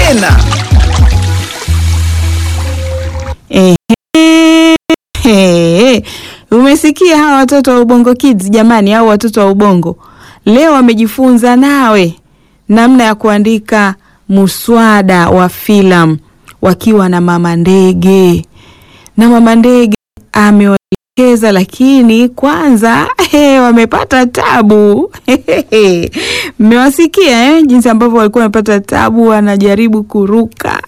tena. Ehe, umesikia hawa watoto wa Ubongo Kids jamani, au watoto wa Ubongo leo wamejifunza nawe namna ya kuandika muswada wa filamu wakiwa na mama ndege, na mama ndege amewaelekeza, lakini kwanza he, wamepata tabu mmewasikia eh, jinsi ambavyo walikuwa wamepata tabu, wanajaribu kuruka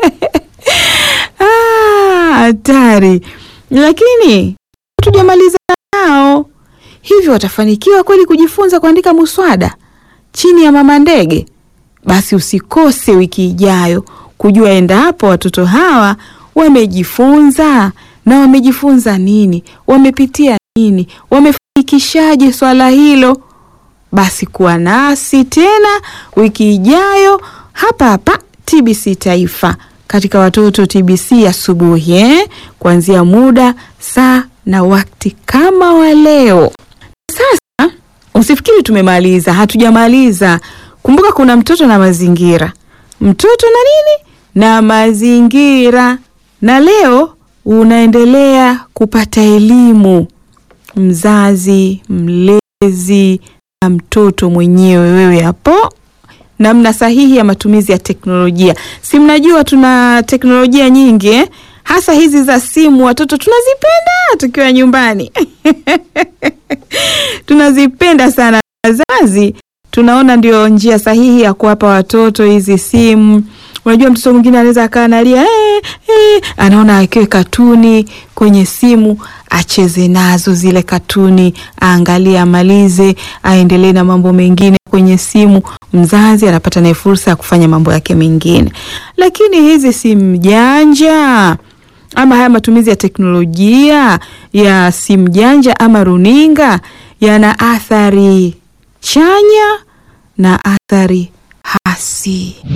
Ah, hatari lakini tujamaliza nao hivyo, watafanikiwa kweli kujifunza kuandika muswada chini ya mama ndege? Basi usikose wiki ijayo kujua endapo watoto hawa wamejifunza na wamejifunza nini, wamepitia nini, wamefanikishaje swala hilo. Basi kuwa nasi tena wiki ijayo hapa hapa TBC Taifa katika watoto TBC asubuhi eh, kuanzia muda saa na wakati kama wa leo. Sasa usifikiri tumemaliza, hatujamaliza. Kumbuka kuna mtoto na mazingira, mtoto na nini na mazingira, na leo unaendelea kupata elimu, mzazi, mlezi na mtoto mwenyewe, wewe hapo namna sahihi ya matumizi ya teknolojia. Si mnajua tuna teknolojia nyingi eh? Hasa hizi za simu watoto tunazipenda tukiwa nyumbani tunazipenda sana. Wazazi tunaona ndio njia sahihi ya kuwapa watoto hizi simu. Unajua, mtoto mwingine anaweza akaa analia eh, eh, anaona akiwe katuni kwenye simu acheze nazo zile katuni, aangalie, amalize, aendelee na mambo mengine kwenye simu. Mzazi anapata naye fursa ya kufanya mambo yake mengine, lakini hizi simu janja ama haya matumizi ya teknolojia ya simu janja ama runinga yana athari chanya na athari hasi.